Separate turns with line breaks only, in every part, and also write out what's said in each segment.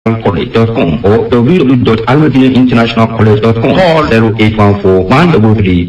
college.com or www.almadinainternationalcollege.com. Call 0814 133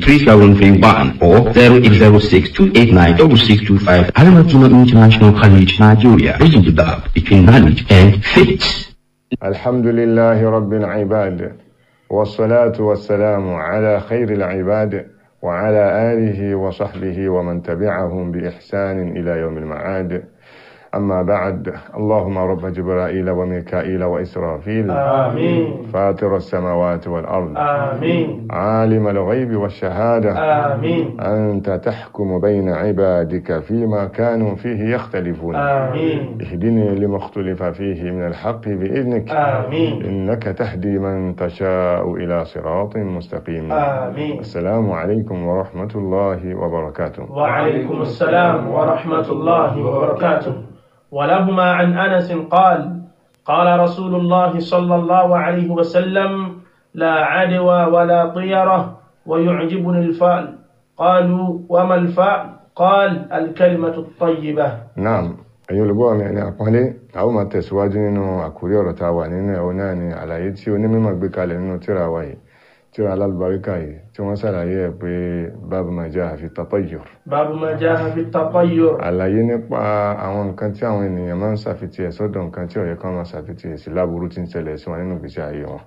3731 or 0806 289 6625. Almadina International College, Nigeria. Bridging the gap between knowledge and faith.
الحمد لله رب العباد والصلاة والسلام على خير العباد وعلى آله وصحبه ومن تبعهم بإحسان إلى يوم المعاد أما بعد اللهم رب جبرائيل وميكائيل وإسرافيل
آمين
فاطر السماوات والأرض
آمين
عالم الغيب والشهادة
آمين
أنت تحكم بين عبادك فيما كانوا فيه يختلفون
آمين
اهدني لما اختلف فيه من الحق بإذنك
آمين
إنك تهدي من تشاء إلى صراط مستقيم
آمين
السلام عليكم ورحمة الله وبركاته
وعليكم السلام ورحمة الله وبركاته ولهما عن أنس قال قال رسول الله صلى الله عليه وسلم لا عدوى ولا طيرة ويعجبني الفأل قالوا وما الفأل قال الكلمة الطيبة
Naam, ẹ̀yin olùgbọ́ mi ẹni àpọ́nlé, a ó máa tẹ̀síwájú nínú àkórí ọ̀rọ̀ tá a wà nínú ẹ̀họ́ náà ni àlàyé tí onímọ̀ gbé kalẹ̀ nínú tírà wa yìí, tírà alálùbáríkà yìí, tí wọ́n ṣàlàyé ẹ̀ pé bábu máa jẹ́ àfi tatayyur.
باب ما جاء في التطير
Àlàyé nípa àwọn nǹkan tí àwọn ènìyàn máa ń ṣàfitì ẹ̀ sọ́dọ̀ nǹkan tí ó yẹ kán máa ṣàfitì ẹ̀ sí láburú tí ń ṣẹlẹ̀ sí wọn nínú ìgbésí ayé wọn.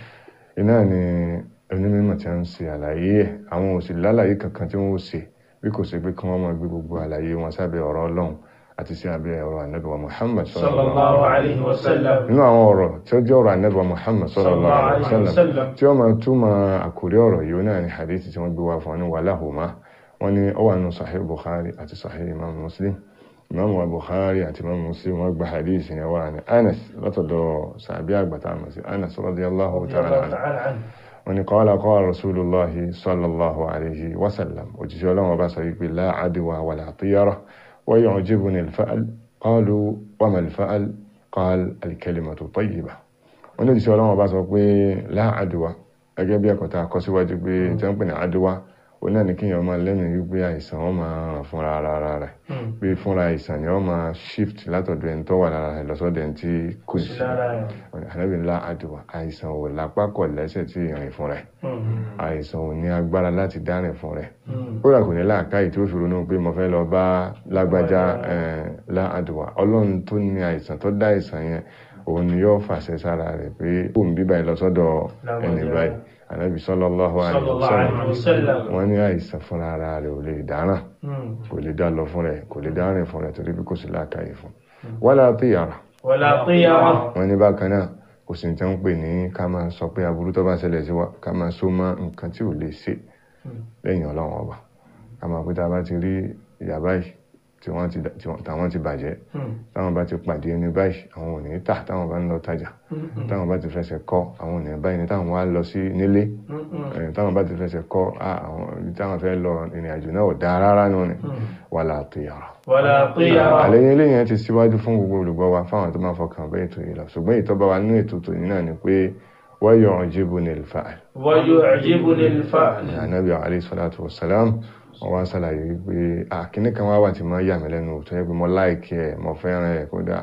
Iná ni onímọ̀ tí wọ́n ń ṣe àlàyé ẹ̀, àwọn ò sì lálàyé kankan tí wọ́n ó ṣe bí kò ṣe pé kí wọ́n máa gbé gbogbo àlàyé wọn sábẹ́ ọ̀rọ̀ Ọlọ́run àti sí abẹ́ ọ̀rọ̀ Ànábì wa Muhammad
صلى الله عليه وسلم
nínú àwọn ọ̀rọ̀ tí ó jẹ́ ọ̀rọ̀ Ànábì wa Muhammad sallallahu alaihi wasallam
wasallam.
tí ó máa túmọ̀ àkórí ọ̀rọ̀ yìí náà ni hadithi tí wọ́n gbé wá fún wọn ní wàláhùmá wọ́n ní ó wà nínú Sahih Bukhari àti Sahih Imam Muslim Imam wa Bukhari àti Imam Muslim wọ́n gba hadithi yẹn wá ní Anas látọ̀dọ̀ sàbí àgbàtà àmọ̀ sí Anas radiyallahu
رضي
ta'ala
الله
anhu
تعالى عنه
wọ́n ní qala qala rasulullahi sallallahu alaihi wasallam òjíṣẹ́ ọlọ́run ọba sọ wípé la adwa wala tiyara wa yu'jibuni al-fa'l qalu wa ma al-fa'l qala al-kalimatu tayyiba wọ́n ní òjíṣẹ́ ọlọ́run ọba sọ pé la adwa gẹ́gẹ́ bí ẹ̀kọ́ tá a kọ́ síwájú pé tí wọ́n ń pè ní adwa ó náà ní kíyàn máa lẹ́nu wípé àìsàn wọn máa ràn fúnra ara rẹ̀ pé fúnra àìsàn ni wọ́n máa shift látọ̀dọ̀ ẹni tó wà lára rẹ̀ lọ́sọ̀dọ̀ ẹni tí kò sí
lára
ànábì ńlá àdùwà àìsàn ò lápá kọ̀ lẹ́sẹ̀ tí ìrìn fún rẹ̀ àìsàn ò ní agbára láti dárìn fún rẹ̀ ó rà kò ní láàkáyì tí ó fi ronú pé mo fẹ́ lọ bá lágbájá láàdùwà ọlọ́run tó ní àìsàn tó dá àìsàn yẹn òun ni yóò fàṣẹ sára rẹ̀ pé òun bí báyìí lọ sọ́dọ̀ ẹni
Lágbájá.
báyìí ànábì sallallahu alaihi
صلى الله عليه
wasallam
وسلم
wọ́n ní àìsàn fúnra ara rẹ̀ ò lè dáràn kò lè dá lọ fún rẹ̀ kò lè dárìn fún rẹ̀ torí bí kò sí láàkáyì fún wala tiyara
ولا طيرة
wọ́n ní bákan náà kò sí tí wọ́n pè ní ká máa sọ pé aburú tó bá ṣẹlẹ̀ sí wa ká máa so mọ́ nǹkan tí ò lè ṣe lẹ́yìn ọlọ́run ọba ká máa pé tá a bá ti rí ìyá báyìí tí wọ́n ti tí wọ́n- táwọn ti bàjẹ́ táwọn bá ti pàdé ẹni báyìí àwọn ò ní tà táwọn bá ń lọ tajà táwọn bá ti fẹsẹ̀ kọ́ àwọn ò ní báyìí ní táwọn wá lọ sí nílé eh, táwọn bá ti fẹsẹ̀ kọ́ ah, àwọn ibi táwọn fẹ́ lọ ìrìn àjò náà ò dáa rárá nù ni wàlá tiyara
ولا طيرة
àlẹ́yìn eléyìn ti síwájú fún gbogbo olùgbọ́ wa fáwọn tó máa fọkàn bẹ́ ètò yìí lọ ṣùgbọ́n ìtọ́ba wa nínú ètò tòní náà ni pé wọ́n yọ ọ̀jẹ́bù ní ìlfààl
ويعجبني الفأل
ànábì alayhi salatu wassalam wọ́n wá ṣàlàyé wípé àkíní kan wá wà tí máa yà mí lẹ́nu tó yẹ pé mo láìkí ẹ̀ mo fẹ́ràn ẹ̀ kódà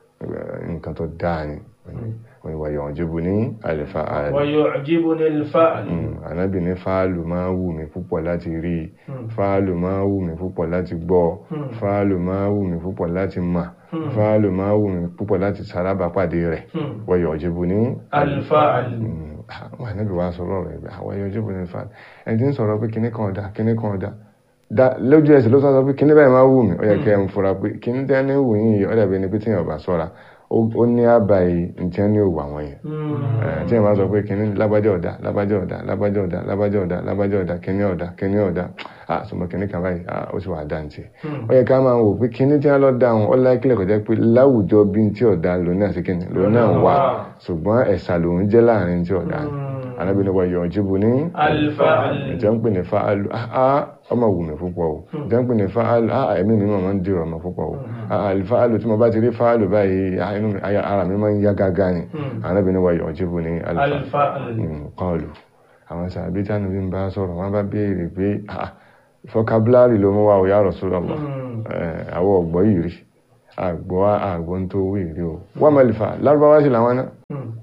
eh, nǹkan tó dáa ni wọ́n ni wọ́n yọ ọ̀jẹ́bù ní ìlfààl
ويعجبني الفأل
ànábì ní fáàlù máa wù mí púpọ̀ láti rí i fáàlù máa wù mí púpọ̀ láti gbọ́ fáàlù máa wù mí púpọ̀ láti mà fáàlù máa wù mí púpọ̀ láti sárábàpàdé rẹ̀ wọ́yọ̀ ọ̀jẹ̀bù ní
الفأل
àwọn ànábì wa sọ̀rọ̀ rẹ̀ bí àwọn ẹ̀yọ̀ ọ̀jẹ̀bù ní fáàlù ẹni tí ń sọ̀rọ̀ pé kíní kan ọ̀dà kíní kan ọ̀dà dá lójú ẹsẹ̀ ló sọ pé kíní báyìí máa wù mí ó yẹ kẹ́ ẹ̀ ń fura pé kíní tẹ́ ní wù yín yìí ó dàbí ẹni pé tíyàn bá sọ́ra ó ó ní àbàyè ntí ẹni ò wà wọ́n yẹn tí ẹ máa sọ pé kìnní lábájá ọ̀dá lábájá ọ̀dá lábájá ọ̀dá lábájá ọ̀dá lábájá ọ̀dá kìnní ọ̀dá kìnní ọ̀dá ah sọmọ kìnní kan báyìí ah ó sì wà dá ntì ó yẹ ká máa wò pé kìnní tí wọn lọ dá wọn ó láìkílẹ̀ kọjá pé láwùjọ bí ntí ọ̀dá lòun náà sí kìnní lòun náà wà ṣùgbọ́n ẹ̀sà lòun jẹ́ láàrin ntí ọ̀dá anábìnrin wa yọ̀ ọ̀jìbù ní
الفأل
ìjọ ń pè ní fa'alu ah ọmọ wù mí púpọ̀ o ìjọ ń pè ní fa'alu ah ẹ̀mí mi máa ń dìrọ̀ ọmọ púpọ̀ o ah alifa'alu tí mo bá ti rí fa'alu báyìí ah, inú mi- aya- ara mi máa ń yá gágá ni anábìnrin wa yọ̀ ọ̀jìbù ní alifa'alu
الفأل
kọlù àwọn sàbí tánù bí n bá sọ̀rọ̀ wọ́n bá béèrè pé ah vocabulary ló mú wa ò ya Rasulullah àwọn ọ̀gbọ́ yìí rí àgbọ́ àgbọ́ tó wí rí o wọ́n mọ̀ lè fà lárúbáwá sí làwọn náà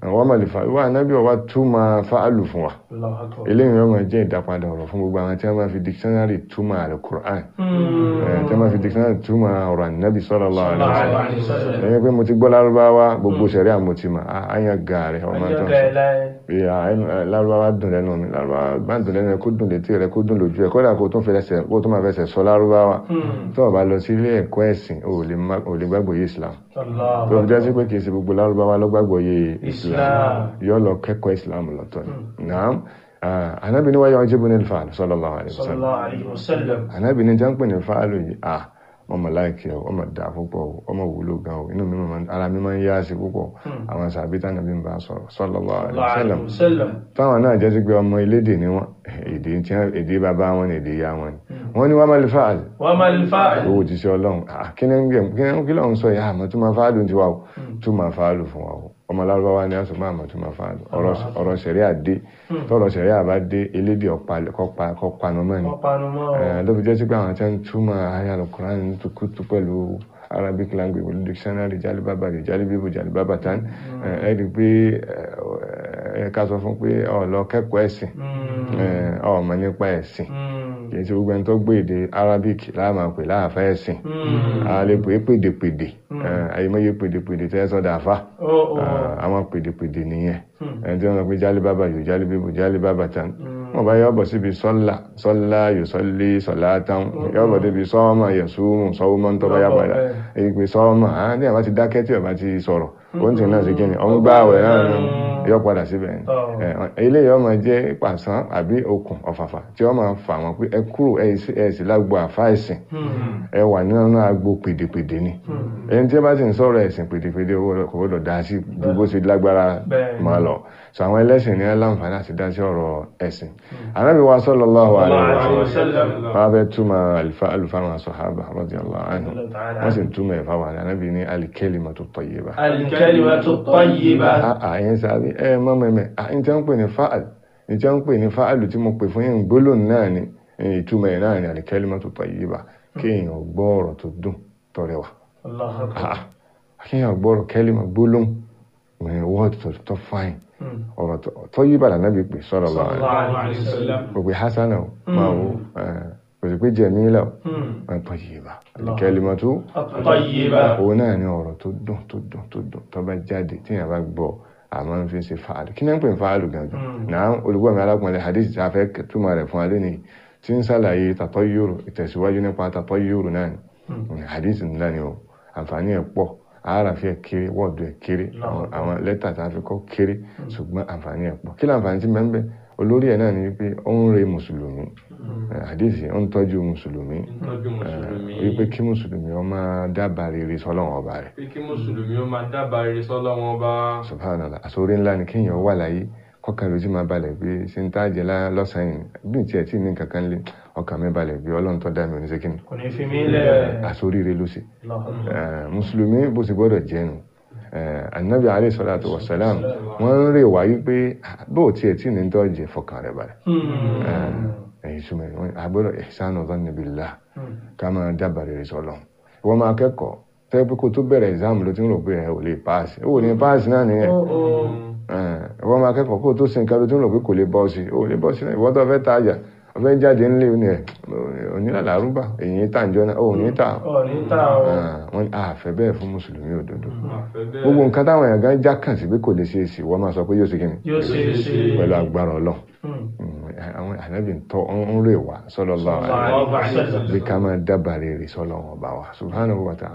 wọ́n mọ̀ lè fa ìwà ànábì ọwá túmọ̀ fáàlù fún wa
Allahu akbar.
eléyìí wọ́n máa jẹ́ ìdápadà ọ̀rọ̀ fún gbogbo àwọn tí wọ́n máa fi dictionary túmọ̀ alukur'an
Hmm.
tí wọ́n máa fi dictionary túmọ̀ ọ̀rọ̀ ànábì sallallahu alaihi
Sallallahu
wasallam
alaihi wasallam.
ẹ̀yìn pé mo ti gbọ́ lárúbáwá gbogbo sẹ̀rí àmọ́tìmọ̀ àyàn gààrẹ̀ ọmọ tó ń
Ọjọ́
sọ
kẹlẹ́.
bí i lárúbáwá dùn lẹ́nu mi lárúbáwá bá dùn lẹ́nu ẹ kó dùn létí rẹ kó dùn lójú ẹ kódà kó tún fẹsẹ̀ kó tún máa fẹsẹ̀ sọ lárúbáwá
Hmm.
tó o bá lọ sí ilé ẹ̀kọ́ ẹ̀sìn o ò lè má- o ò lè gbàgbọ́ yé islam
Allahu
tó o jẹ́ sí pé kì í ṣe gbogbo lárúbáwá ló gbàgbọ́ yé islam
Islam.
yóò lọ kẹ́kọ̀ọ́ islam lọ́tọ̀ ni naam anabi ni wáyé ọjọ́ ní fàálù sallallahu alaihi wasallam
Sallallahu alaihi wasallam.
anabi ni jẹ́ ń pè ní fàálù yìí ah ọmọ láìkí ọ ọmọ dà púpọ̀ o, ọmọ wúlò gan o inú mi máa ń- ara mi máa ń yá sí púpọ̀ àwọn sàbítà nàbí ń bá sọ̀rọ̀ sallallahu alaihi
Sallallahu
wasallam
alaihi wasallam.
táwọn náà jẹ́ sí pé ọmọ elédè ni wọ́n èdè tí wọ́n- èdè bàbá wọn ni èdè ìyá wọn ni wọ́n ní wọ́n máa lè fàálù
Wa mal fa'il.
owó ti ṣe ọlọ́run Ah, kí ni ń gbé kí ni kí lọ́run sọ yà àmọ́ tó máa fàálù ti wà o tó máa fàálù fún wa o ọmọ lárúbáwá ni a sọ máa mọ̀ tó máa fàálù Ọ̀rọ̀- ọ̀rọ̀ sẹ̀rí àdé tọ́rọ̀ sẹ̀rí àbá dé elédè ọ̀pá- kọ́pa- kọ́panu mọ́ ni
Wọ́n panu mọ́.
Eh, ló fi jẹ́ sí pé àwọn tí wọ́n ń túmọ̀ ayé alukuran tukutu pẹ̀lú arabic language pẹ̀lú dictionary jalibaba di jalibibu jalibaba tan ẹ ẹ rí i pé ẹ ẹ ká sọ fún pé ọ lọ kẹ́kọ̀ọ́ ẹ̀sìn
Hmm.
ẹ ọ mọ̀ nípa ẹ̀sìn
Hmm.
kì í ṣe gbogbo ẹni tó gbé èdè arabic láàmà pè láàfẹ́ ẹ̀sìn
Hmm.
a lè pè é pèdèpèdè àyèmọ́yé pèdèpèdè tẹ́ sọ́dà àfà
Oh, oh.
àwọn pèdèpèdè nìyẹn
Hmm.
ẹni tí wọ́n sọ pé jálíbábà yóò jálíbíbù jálíbábà tán wọ́n bá yọ́ bọ̀ síbi sọ́lá sọ́lá yóò sọ́lé sọ́lá tán yọ́ bọ̀ débi sọ́ọ́mà yẹ̀súmù sọ́ọ́mà tó bá yá
Lọ́bọ̀
padà
bẹ́ẹ̀.
èyí pé sọ́ọ́mà á ní àbá ti dákẹ́ tí ọba ti sọ̀rọ̀ oúnjẹ náà sí kí ni ọ̀n gbá àwẹ̀ náà ni yọ́ padà síbẹ̀ ni
Oh.
Eh, ilé yọ́ máa jẹ́ pàṣán àbí okùn ọ̀fàfà tí wọ́n máa fà wọ́n pé ẹ kúrò ẹ sì- ẹ sì lágbo àfá ẹ̀sìn
Hmm.
ẹ wà nínú agbo pèdèpèdè ni ẹni tí ẹ bá sì ń sọ̀rọ̀ ẹ̀sìn pèdèpèdè owó rẹ̀ kò gbọ́dọ̀ dá sí ju bó ṣe lágbára
Bẹ́ẹ̀.
máa lọ so àwọn ẹlẹ́sìn ní láǹfààní àti dá sí ọ̀rọ̀ ẹ̀sìn Ànábì wa sallallahu alaihi wa
Alaihi
sallam
wasallam.
wọ́n fẹ́ túmọ̀ àlùfáà àlùfáà àwọn sàhábà radiyallahu anhum
Ta'ala.
wọ́n sì ń túmọ̀ ẹ̀fà wà Ànábì ní al-kalimatu tayyiba
Al-kalimatu tayyibah.
àyẹn sábẹ́ ẹ mọ́ mẹ́mẹ́ àyẹn tí wọ́n ń pè ní fáàl ní tí wọ́n ń pè ní fáàlù tí mo pè fún yín gbólóhùn náà ni ìtumọ̀ ẹ̀ náà ni al-kalimatu tayyiba kéèyàn gbọ́ ọ̀rọ̀ tó dùn tó rẹwà
Allahu akbar.
Ah, kéèyàn gbọ́ ọ̀rọ̀ kẹ́límà gbólóhùn wọ́ọ̀dù tó tó fáìn
Hmm.
ọ̀rọ̀ tó tayyiba lànàbí pè sallallahu alaihi
Sallallahu alaihi wasallam.
gbogbo hasana o máa wo kò sì pé jamila o
Hmm.
máa tayyiba al-kalimatu
At-tayyibah.
òun náà ni ọ̀rọ̀ tó dùn tó dùn tó dùn tó bá jáde tí yàrá bá gbọ́ àmọ́ ń fi ṣe fàálù kí náà ń pè ní fàálù gangan náà olùgbọ́ mi alákùnrin hadith tí a fẹ́ túmọ̀ rẹ̀ fún alẹ́ nìyí tí ń sàlàyé tatayyuru ìtẹ̀síwájú nípa tatayyuru náà ni hadith ńlá ni o àǹfààní ẹ̀ pọ̀ àáràfẹ́ ẹ̀ kéré wọ́ọ̀dù ẹ̀ kéré àwọn- àwọn lẹ́tà tí a fi kọ́ kéré ṣùgbọ́n àǹfààní ẹ̀ pọ̀ kí láǹfààní tí mẹ́ńbẹ́ olórí ẹ̀ náà ni wípé ó ń re mùsùlùmí hadith ó ń tọ́jú mùsùlùmí
tọ́jú mùsùlùmí
wípé kí mùsùlùmí ó máa dábàá rere sọ́lọ́wọ́n ọba rẹ̀
pé kí mùsùlùmí ó máa dábàá rere sọ́lọ́ wọn bá
subhanallah àsórí ńlá ni kéèyàn wà láyé kọkàn lójú máa balẹ̀ pé ṣe ń tájẹ lọ́sàn-án yìí bí tí ẹ̀ tí ní kankan lé ọkàn mi balẹ̀ pé ọlọ́run tó dá mi oníṣẹ́ kí ni
Kò ní fi mí lẹ̀.
àsórí rẹ̀ ló ṣe
Allahu akbar.
Eh, mùsùlùmí bó ṣe gbọ́dọ̀ jẹ́nu anabi alayhi salatu wa salam wọ́n ń rè wáyé pé bó tiẹ̀ tí ní tó jẹ fọkàn rẹ̀ balẹ̀
Hmm.
ẹ̀yìn súnmọ́ ẹ̀ agbọ́dọ̀ ihsanu dhanni billah
Hmm.
ká máa dábàá rere sọ́lọ́run ìwọ́n máa kẹ́kọ̀ọ́ tẹ́ pé kó tó bẹ̀rẹ̀ exam ló ti ń rò pé ẹ̀ ò lè pass ẹ̀ ò ní pass náà nìyẹn
Oh, oh.
ìwọ́n máa kẹ́kọ̀ọ́ kó tó sin nǹkan ló tún lò pé kò lè bọ́ sí ò lè bọ́ sí náà ìwọ́n tó fẹ́ tajà ó fẹ́ jáde ńlé ní ẹ̀ onílàlárúbà èyí tà ń jọ náà ò ní tà
Ọ̀ ní ta o.
wọ́n àfẹ́ bẹ́ẹ̀ fún mùsùlùmí òdodo
àfẹ́ bẹ́ẹ̀
gbogbo nǹkan táwọn èèyàn gan já kàn sí pé kò lè ṣe é sí wọ́n máa sọ pé yóò ṣe kíni
Yóò ṣe é ṣe.
pẹ̀lú agbára ọlọ́run
Hmm.
àwọn ànábì ń tọ́ ń rè wá sallallahu alaihi
Sallallahu alaihi wasallam.
bí ká máa dábàá rere sọ́lọ́run ọba wa subhanahu wa ta'ala